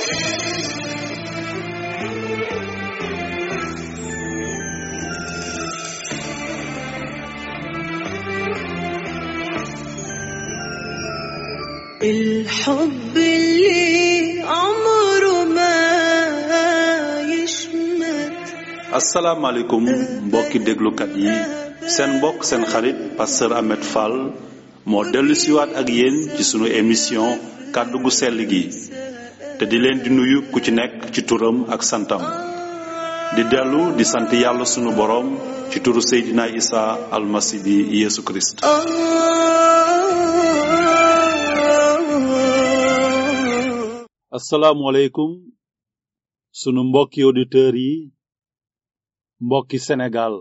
الحب اللي عمره ما يشمت asalaamaaleykum mbokki déglukat yi seen mbokk seen xarit pasteur Ahmed Fall moo dellu siwaat ak yéen ci sunu émission kàddu gu sell gi te di leen di nuyu ku ci nekk ci turam ak santam di dellu di sant yàlla sunu boroom ci turu Seydina Isa almasi bi Yeesu Kirist آه asalaamualeykum sunu mbokki auditeurs yi mbokki Sénégal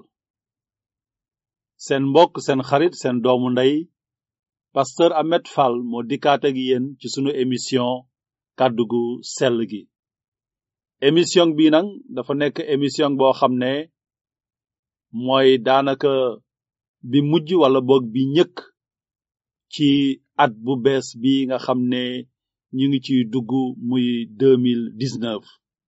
seen mbokk seen xarit seen doomu ndey pasteur Ahmed Fall moo dikkaat ak yéen ci sunu émission kàddu gu sell gi émission bi nag dafa nekk émission boo xam ne mooy daanaka bi mujj wala boog bi ñëkk ci at bu bees bi nga xam ne ñu ngi ciy dugg muy 2019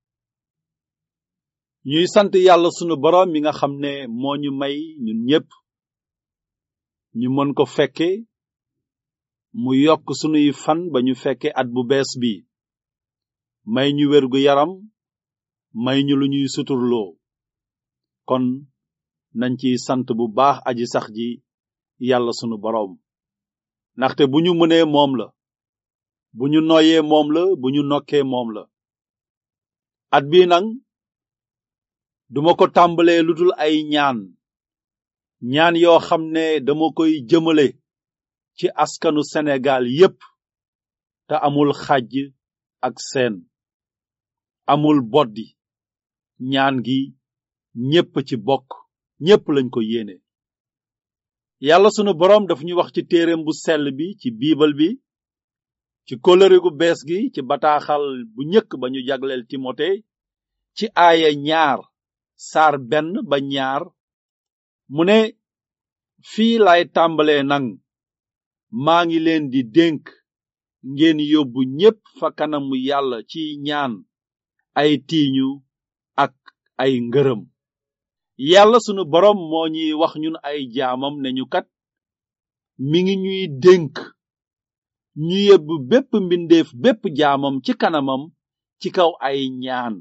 ñuy sant yàlla sunu boroom mi nga xam ne moo ñu may ñun ñépp ñu mën ko fekke mu yokk sunuy fan ba ñu fekke at bu bees bi may ñu wérgu yaram may ñu lu ñuy suturloo kon nañ ciy sant bu baax aji sax ji yàlla sunu boroom ndaxte bu ñu mënee moom la bu ñu noyyee moom la bu ñu nokkee moom la at bii nag duma ko tàmbalee lu dul ay ñaan ñaan yoo xam ne dama koy jëmale ci askanu Sénégal yépp te amul xàjj ak seen amul boddi ñaan gi ñépp ci bokk ñépp lañ ko yéene yàlla sunu boroom daf ñu wax ci téereem bu sell bi ci biibal bi ci kóllëre gu bees gi ci bataaxal bu njëkk ba ñu jagleel timote ci aaya ñaar saar benn ba ñaar mu ne fii lay tàmbalee nang maa ngi leen di dénk ngeen yóbbu ñépp fa kanamu yàlla ci ñaan ay tiiñu ak ay ngërëm yàlla sunu boroom moo ñuy wax ñun ay jaamam ne ñu kat mi ngi ñuy dénk ñu yóbbu bépp mbindeef bépp jaamam ci kanamam ci kaw ay ñaan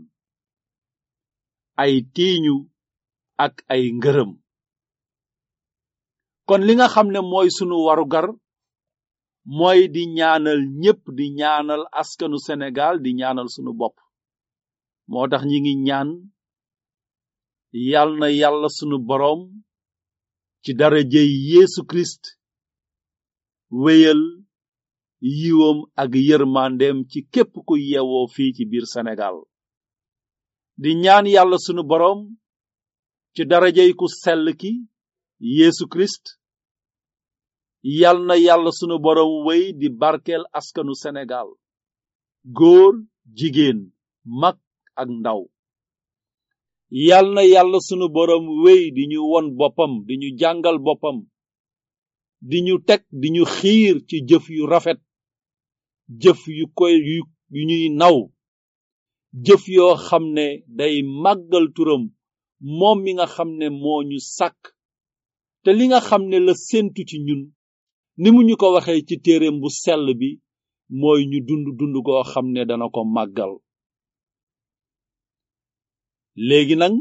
ay tiiñu ak ay ngërëm kon li nga xam ne mooy sunu warugar mooy di ñaanal ñépp di ñaanal askanu Sénégal di ñaanal sunu bopp moo tax ñi ngi ñaan yal na yàlla sunu boroom ci darajey Yeesu Kirist wéyal yiwam ak yërmandeem ci képp ku yewoo fii ci biir Sénégal di ñaan yàlla sunu boroom ci darajey ku sell ki Yeesu Kirist yal na yàlla sunu boroom wéy di barkeel askanu Sénégal góor jigéen mag ak ndaw yal na yàlla sunu boroom wéy di ñu won boppam di ñu jàngal boppam di ñu teg di ñu xiir ci jëf yu rafet jëf yu koy yu yu ñuy naw jëf yoo xam ne day màggal turam moom mi nga xam ne moo ñu sàkk te li nga xam ne la séentu ci ñun ni mu ñu ko waxee ci téereem bu sell bi mooy ñu dund dund goo xam ne dana ko màggal léegi nag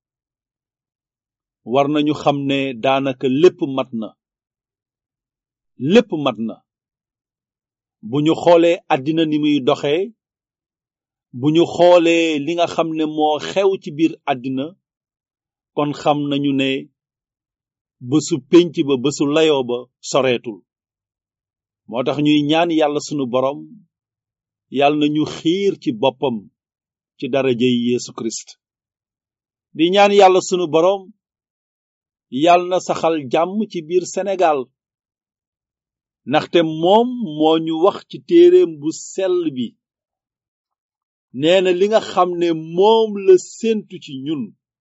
war nañu xam ne daanaka lépp mat na lépp mat na bu ñu xoolee àddina ni muy doxee bu ñu xoolee li nga xam ne moo xew ci biir àddina kon xam nañu ne bésu pénc ba bésu layoo ba soreetul moo tax ñuy ñaan yàlla sunu boroom yàlla na ñu xiir ci boppam ci darajey Yeesu Kirist di ñaan yàlla sunu boroom yàlla na saxal jàmm ci biir Sénégal ndaxte moom moo ñu wax ci téereem bu sell bi nee na li nga xam ne moom la séentu ci ñun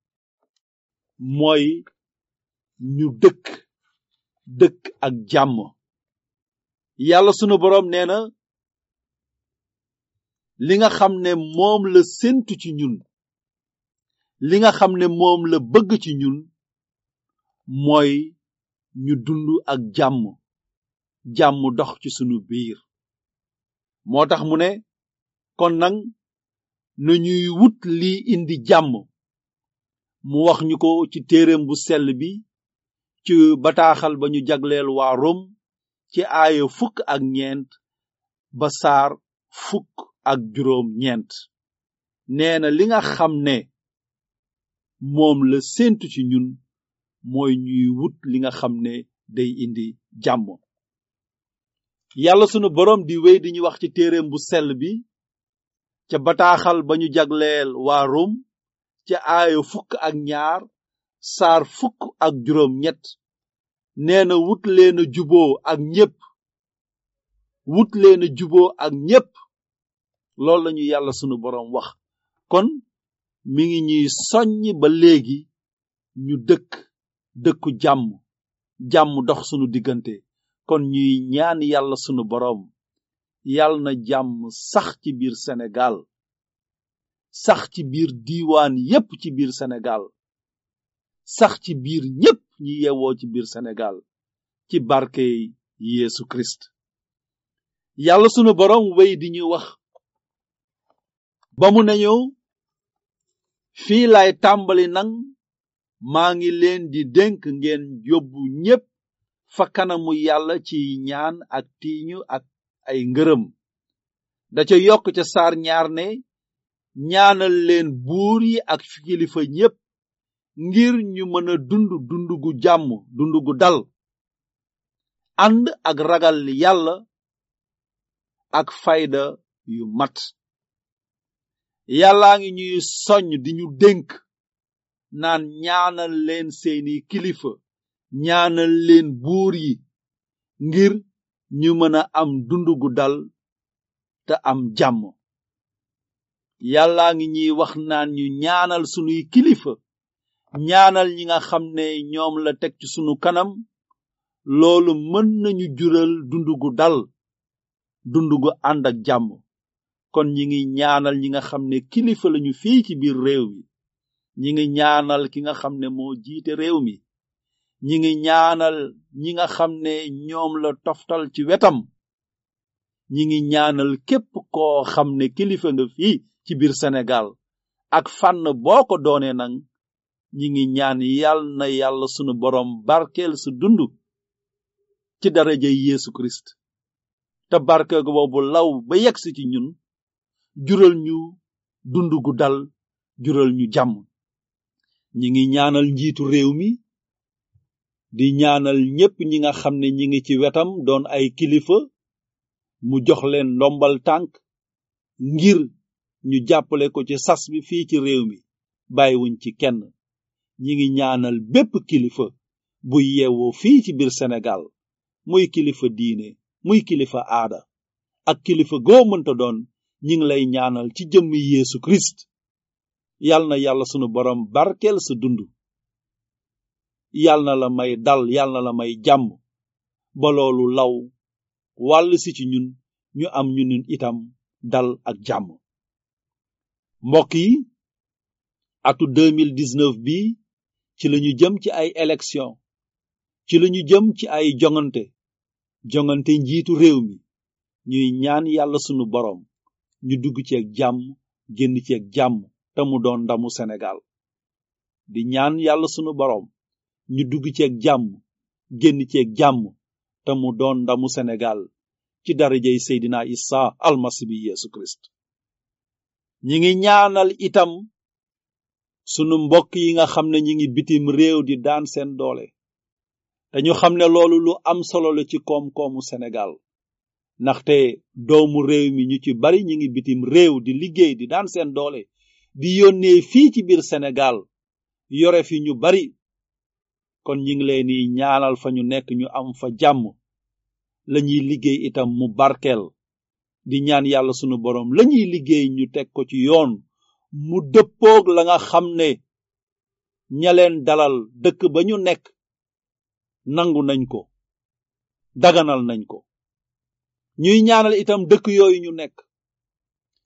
mooy ñu dëkk dëkk ak jàmm yàlla sunu boroom nee na li nga xam ne moom la séntu ci ñun li nga xam ne moom la bëgg ci ñun mooy ñu dund ak jàmm jàmm dox ci sunu biir moo tax mu ne kon nag na ñuy wut lii indi jàmm mu wax ñu ko ci téereem bu sell bi ci bataaxal ba ñu jagleel waa Rom ci aaya fukk ak ñeent ba saar fukk ak juróom ñeent nee na li nga xam ne moom la séentu ci ñun mooy ñuy wut li nga xam ne day indi jàmm yàlla sunu boroom di wéy di ñu wax ci téereem bu sell bi ca bataaxal ba ñu jagleel waa Rom ca aaya fukk ak ñaar saar fukk ak juróom ñett nee na wut leen a juboo ak ñépp wut leen a juboo ak ñépp loolu lañu yàlla sunu boroom wax kon mi ngi ñuy soññ ba léegi ñu dëkk dëkku jàmm jàmm dox sunu diggante kon ñuy ñaan yàlla sunu boroom yàlla na jàmm sax ci biir Sénégal sax ci biir diiwaan yépp ci biir Sénégal sax ci biir ñépp ñi yewoo ci biir Sénégal ci barke Yeesu Christ yàlla sunu boroom wey di ñu wax ba mu nañu fii lay tàmbali nang maa ngi leen di dénk ngeen yóbbu ñépp fa kanamu yàlla ci ñaan ak tiiñu ak ay ngërëm da ca yokk ca saar ñaar ne ñaanal leen buur yi ak kilifa ñépp ngir ñu mën a dund dund gu jàmm dund gu dal ànd ak ragal yàlla ak fayda yu mat yàllaa ngi ñuy soññ di ñu dénk naan ñaanal leen seeni kilifa ñaanal leen buur yi ngir ñu mën a am dund gu dal te am jàmm yàllaa ngi ñuy wax naan ñu ñaanal sunuy kilifa ñaanal ñi nga xam ne ñoom la teg ci sunu kanam loolu mën nañu jural dund gu dal dund gu ànd ak jàmm kon ñi ngi ñaanal ñi nga xam ne kilifa lañu fii ci biir réew mi ñi ngi ñaanal ki nga xam ne moo jiite réew mi ñi ngi ñaanal ñi nga xam ne ñoom la toftal ci wetam ñi ngi ñaanal képp koo xam ne kilifa nga fii ci biir Sénégal ak fànn boo ko doonee nag ñi ngi ñaan yal na yàlla sunu boroom barkeel su dund ci daraja Yeesu Christ te barke boobu law ba yegsi ci ñun jural ñu dund gu dal jural ñu jàmm ñi ngi ñaanal njiitu réew mi di ñaanal ñépp ñi nga xam ne ñi ngi ci wetam doon ay kilifa mu jox leen ndombal tànk ngir ñu jàppale ko ci sas bi fii ci réew mi bàyyiwuñ ci kenn ñi ngi ñaanal bépp kilifa buy yeewoo fii ci biir Sénégal muy kilifa diine muy kilifa aada ak kilifa goo mënta doon ñi ngi lay ñaanal ci jëmmi Yeesu Christ yal na yàlla sunu boroom barkeel sa dund yal na la may dal yal na la may jàmm ba loolu law wàll si ci ñun ñu am ñu ñun itam dal ak jàmm mbokk yi atu 2019 bi ci lañu jëm ci ay élection ci lañu jëm ci ay jongante jongante njiitu réew mi ñuy ñaan yàlla sunu boroom ñu dugg ci ak jàmm génn ci ak jàmm te mu doon ndamu Sénégal di ñaan yàlla sunu boroom ñu dugg ci ak jàmm génn ci ak jàmm te mu doon ndamu Sénégal ci darajay Seydina Isa almasi bi Yeesu Christ ñi ngi ñaanal itam sunu mbokk yi nga xam ne ñi ngi bitim réew di daan seen doole dañu xam ne loolu lu am solo la ci koom-koomu Sénégal ndaxte doomu réew mi ñu ci bari ñi ngi bitim réew di liggéey di daan seen doole di yónnee fii ci biir Sénégal yore fi ñu bari kon ñi ngi leen di ñaanal fa ñu nekk ñu am fa jàmm lañuy liggéey itam mu barkeel di ñaan yàlla sunu boroom lañuy liggéey ñu teg ko ci yoon mu dëppoog la nga xam ne ña leen dalal dëkk ba ñu nekk nangu nañ ko daganal nañ ko ñuy ñaanal itam dëkk yooyu ñu nekk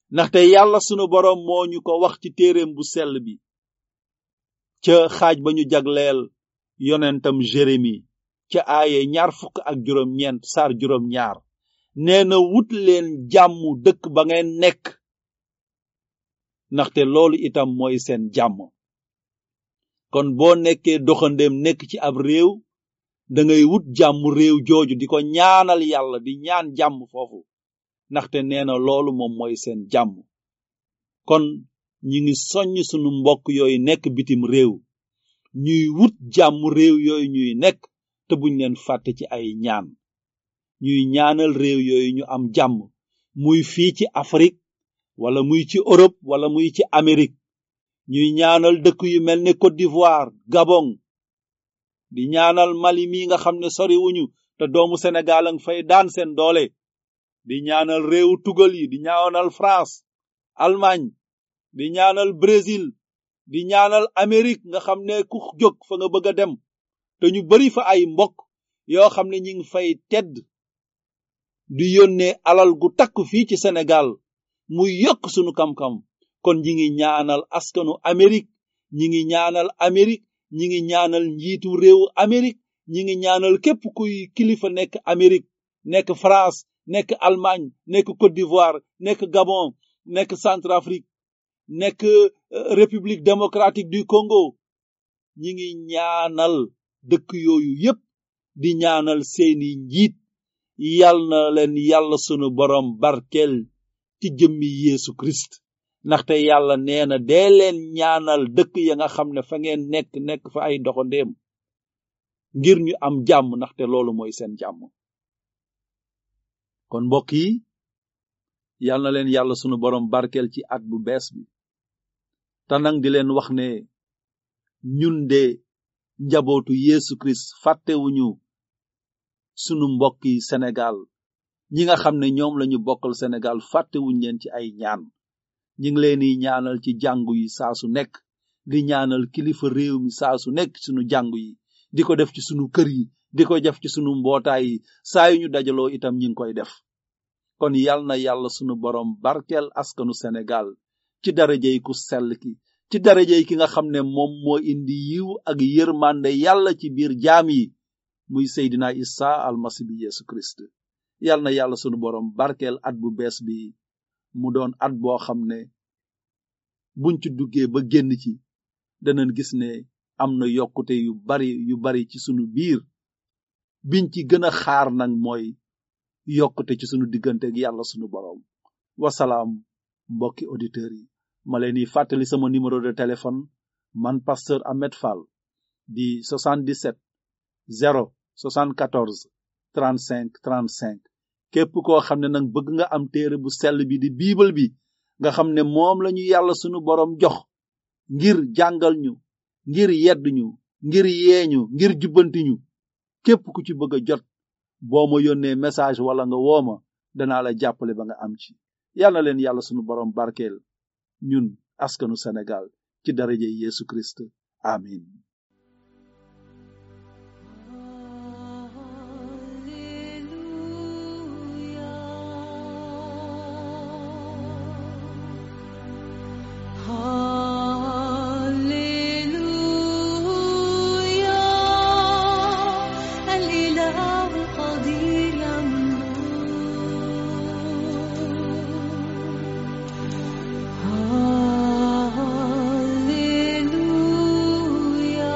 ndaxte yàlla sunu boroom moo ñu ko wax ci téereem bu sell bi ca xaaj ba ñu jagleel yonentam jérémi ca aaye ñaar fukk ak juróom ñeent saar juróom ñaar nee na wut leen jàmm dëkk ba ngeen nekk ndaxte loolu itam mooy seen jàmm kon boo nekkee doxandeem nekk ci ab réew da ngay wut jàmm réew jooju di ko ñaanal yàlla di ñaan jàmm foofu ndaxte nee na loolu moom mooy seen jàmm kon ñi ngi soññ sunu mbokk yooyu nekk bitim réew ñuy wut jàmm réew yooyu ñuy nekk te buñ leen fàtte ci ay ñaan ñuy ñaanal réew yooyu ñu am jàmm muy fii ci Afrique wala muy ci Europe wala muy ci Amérique ñuy ñaanal dëkk yu mel ne Côte d'Ivoire Gabon di ñaanal Mali mi nga xam ne soriwuñu te doomu Sénégal a ngi fay daan seen doole di ñaanal réewu tugal yi di ñaanal France Allemagne di ñaanal Brésil di ñaanal Amérique nga xam ne ku jóg fa nga bëgg a dem te ñu bari fa ay mbokk yoo xam ne ñi ngi fay tedd di yónnee alal gu takk fii ci Sénégal muy yokk sunu kam-kam kon ñi ngi ñaanal askanu Amérique ñi ngi ñaanal Amérique ñi ngi ñaanal njiitu réewu Amérique ñi ngi ñaanal képp kuy kilifa nekk Amérique nekk France nekk Allemagne nekk Côte d'Ivoire nekk Gabon nekk Centrafrique nekk République démocratique du Congo ñi ngi ñaanal dëkk yooyu yépp di ñaanal seeni njiit yal na leen yàlla sunu borom barkeel ci jëmmi Yeesu Christ ndaxte yàlla nee na dee leen ñaanal dëkk ya nga xam ne fa ngeen nekk nekk fa ay doxandéem ngir ñu am jàmm ndaxte loolu mooy seen jàmm kon mbokk yi yal na leen yàlla sunu borom barkeel ci at bu bees bi te nag di leen wax ne ñun de njabootu Yeesu Christ fàttewuñu sunu mbokk yi Sénégal ñi nga xam ne ñoom lañu bokkal Sénégal fàttewuñ leen ci ay ñaan ñi ngi leen di ñaanal ci jàngu yi saa su nekk di ñaanal kilifa réew mi saa su nekk sunu jàngu yi di ko def ci sunu kër yi di ko def ci sunu mbootaay yi saa yu ñu dajaloo itam ñi ngi koy def kon yal na yàlla sunu borom barkeel askanu Sénégal ci darajey ku sell ki ci darajey ki nga xam ne moom moo indi yiw ak yërmande yàlla ci biir jaam yi muy Seydina Isa almasi bi Yesu Christ yal na yàlla sunu borom barkeel at bu bees bi mu doon at boo xam ne buñ ci duggee ba génn ci danañ gis ne am na yokkute yu bari yu bari ci sunu biir biñ ci gën a xaar nag mooy yokkute ci sunu diggante ak yàlla sunu borom wasalaam mbokki auditeurs yi ma leen di fàttali sama numéro de téléphone man pasteur Ahmed Fall di 77 0 74 35 35 képp koo xam ne nag bëgg nga am téere bu sell bi di biibal bi nga xam ne moom lañu yàlla sunu borom jox ngir jàngal ñu ngir yedd ñu ngir yeeñu ngir jubbanti ñu képp ku ci bëgg a jot boo ma yónnee message wala nga wooma danaa la jàppale ba nga am ci yàlla na leen yàlla sunu borom barkeel ñun askanu Sénégal ci daraje Yesu Christ amin الإله قدير يمنون هاليلويا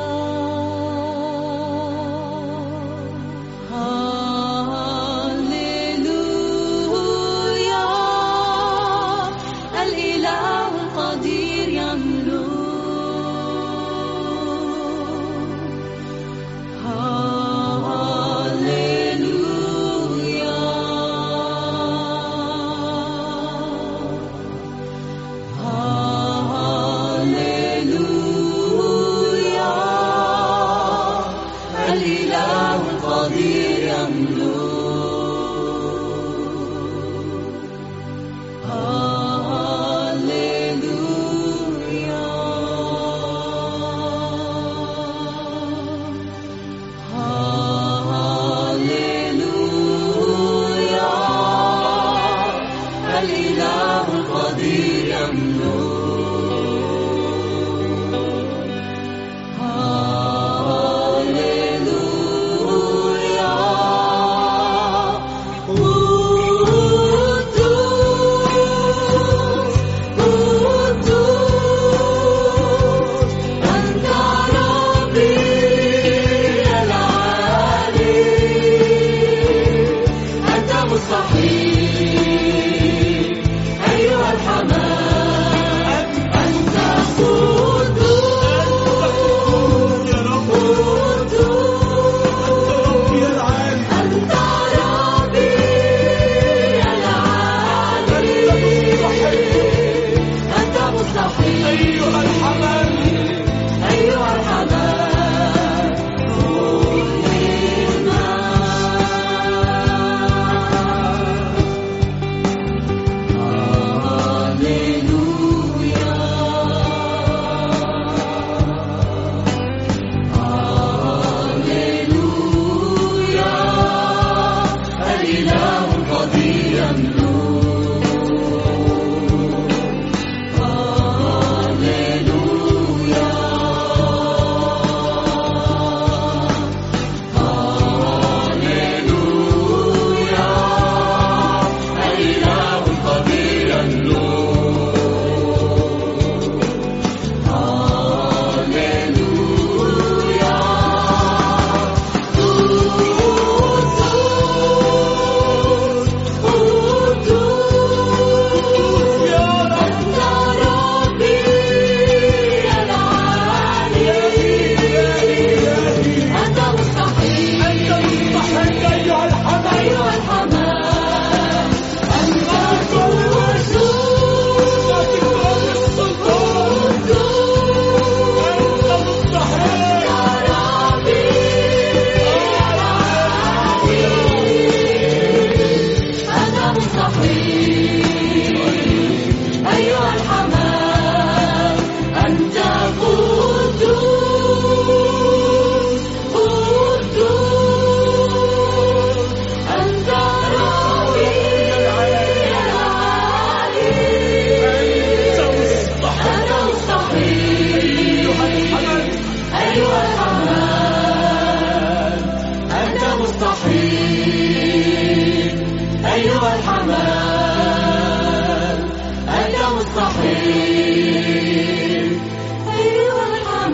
مستحيل أيها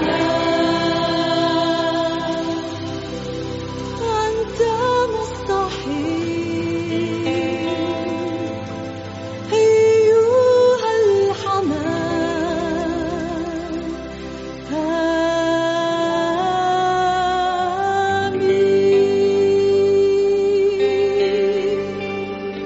الحمام أنت مستحيل أيها الحمام آمين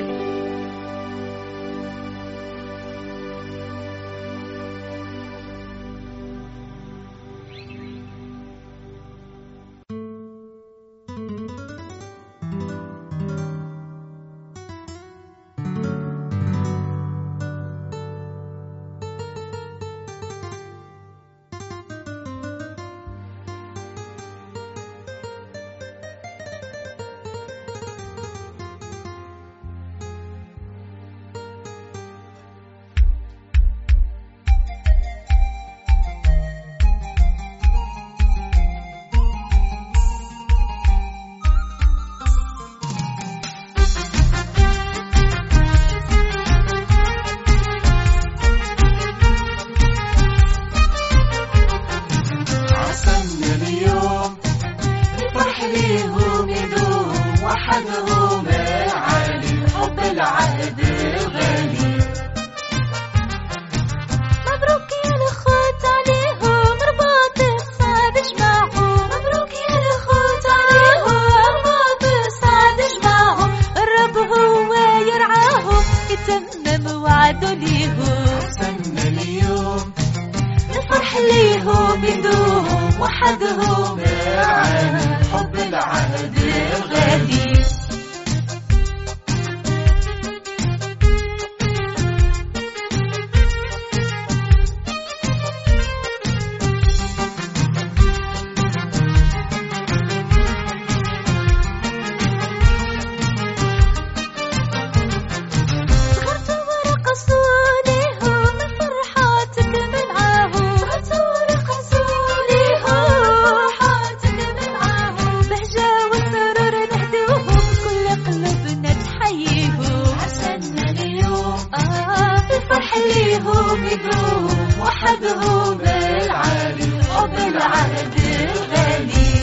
عسلنا اليوم الفرح ليهم يدوم وحدهم العالي حب العهد الغالي مبروك يا الأخوات عليهم رباط السعد جمعهم مبروك يا الأخوات عليهم رباط السعد جمعهم الرب هو يرعاهم يتمم وعده ليهم عسلنا اليوم الفرح ليهم يدوم وحدهم العالي حب العهد الغالي غالي صغرتوا ورقصوا ليهم الفرحة تكمل معاهم صغرتوا ورقصوا ليهم الفرحة تكمل معاهم بهجة وسرور نهدوهم كل قلوبنا تحييهم عشاننا اليوم آه في الفرح ليهم يدوم وحدهم العالي حب العهد الغالي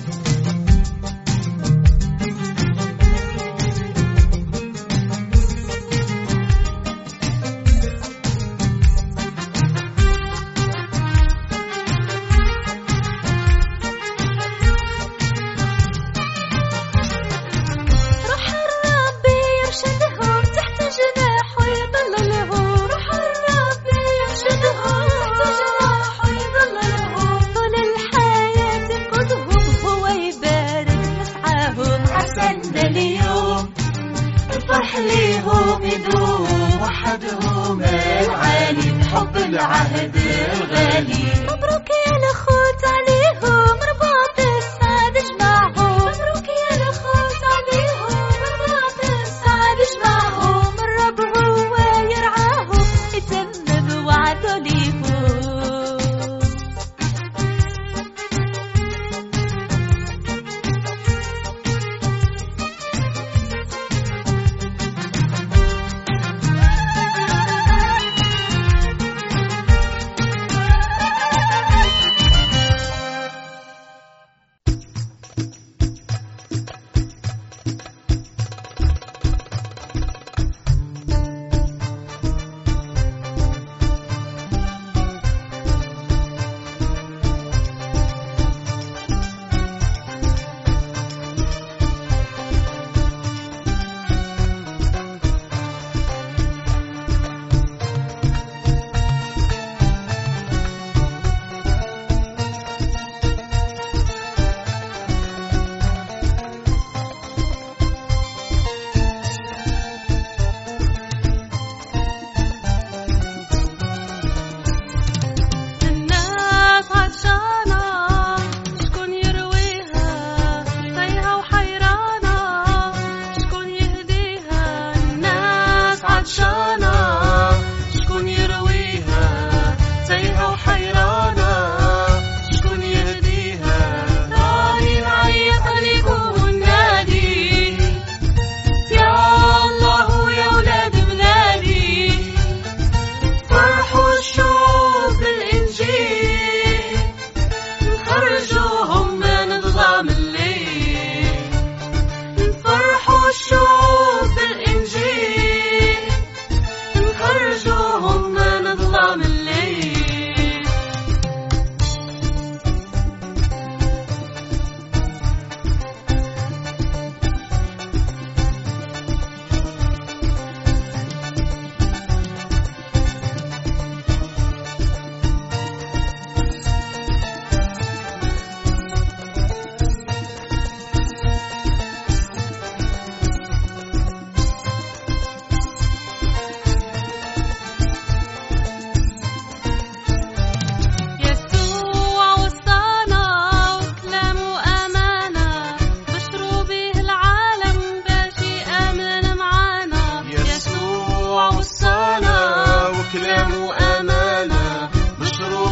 روح الرب يرشدهم تحت جناحه يضللهم روح الرب يرشدهم تحت جناحه يضللهم طول الحياة ينقذهم هو يبارك مسعاهم عسلنا اليوم الفرح ليهم يدوم وحدهم العالي حب العهد الغالي مبروك يا الأخوت عليهم رباط السعد جمعهم مبروك يا الأخوت عليهم رباط السعد جمعهم الرب هو يرعاهم يتمم وعده ليهم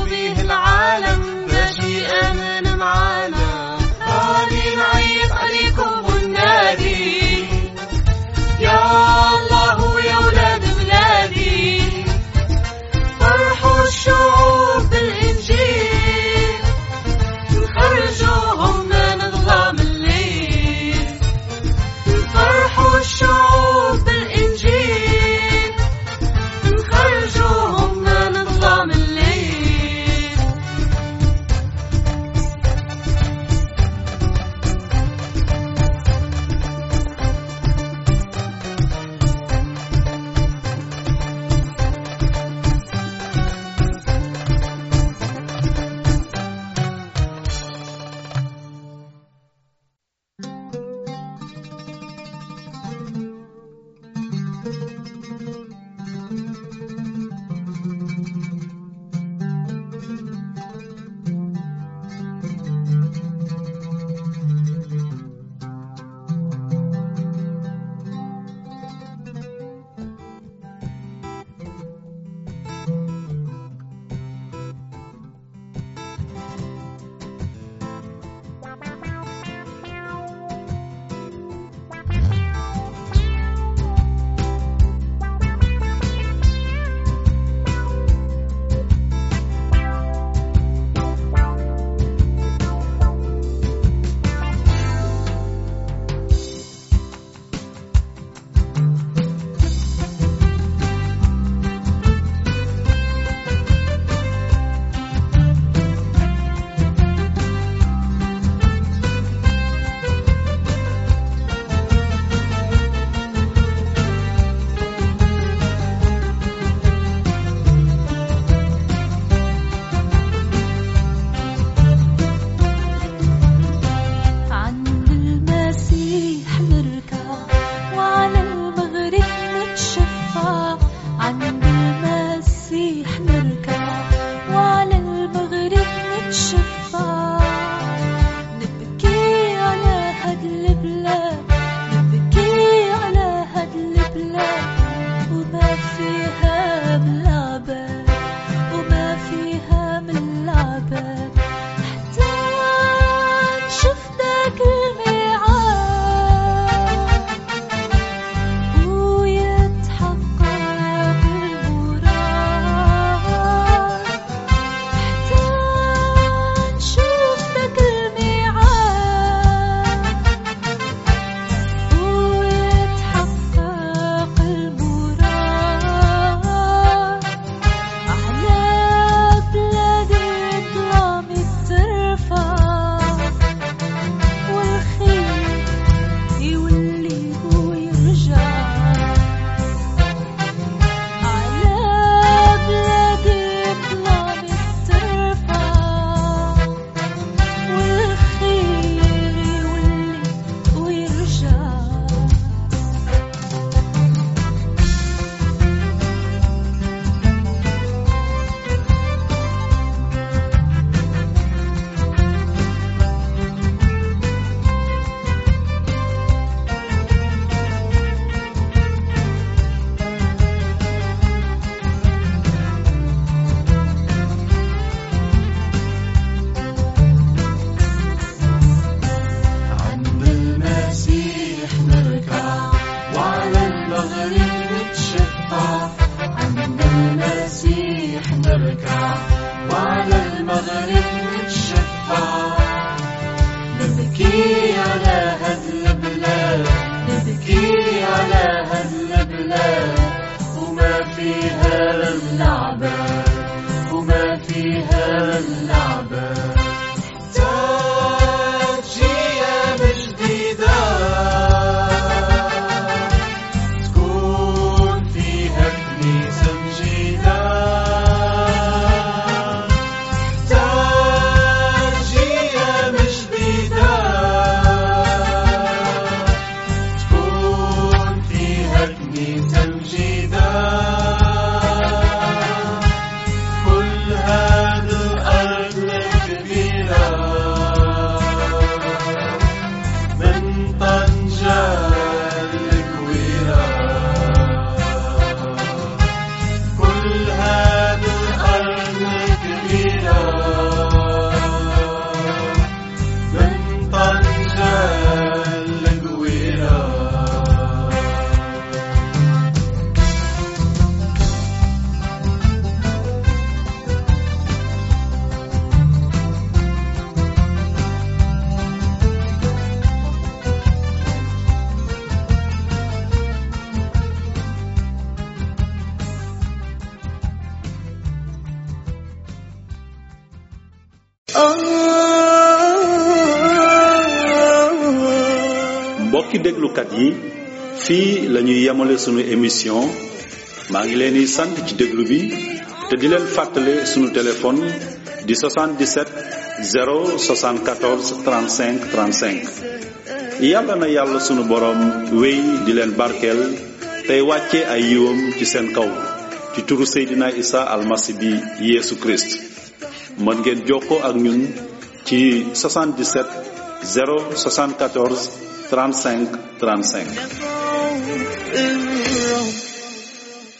فيه العالم باجي آمن معانا غادي نعيط عليكم وننادي يا الله يا ولاد بلادي فرحوا الشعوب بالإنجيل نخرجوهم من ظلام الليل فرحوا الشعوب بالإنجيل نخرجوهم من ظلام الليل عند المسيح نركع وعلى المغرب نتشفع عند المسيح نركع وعلى المغرب نتشفع نبكي على هاد البلاد نبكي على هاد البلاد وما فيها من العباد وما فيها من العباد حتى نشوف داك الميعاد ويتحقق المراد حتى نشوف داك الميعاد ويتحقق المراد على بلاد الظلام ترفع والخير يولي ويرجع على بلاد الظلام ترفع والخير يولي ويرجع عند المسيح نركع وعلى المغرب نتشفع عند المسيح نركع وعلى المغرب نتشفع نبكي على هاد البلاد نبكي على هاد البلاد وما فيها للعباد وما فيها للعباد تجي أيام جديدة تكون فيها كنيسة مجيدة تجي أيام جديدة mbokki déglukat yi fii la ñuy yemale sunu émission maa ngi leen di sant ci déglu bi te di leen fàttale sunu téléphone di 77 074 35 35 yàlla na yàlla sunu boroom wéy di leen barkeel tey wàcce ay yiwam ci seen kaw ci turu Seydina Isa almasi bi Yeesu Christ mën ngeen jokkoo ak ñun ci 77 074 35 35 الروح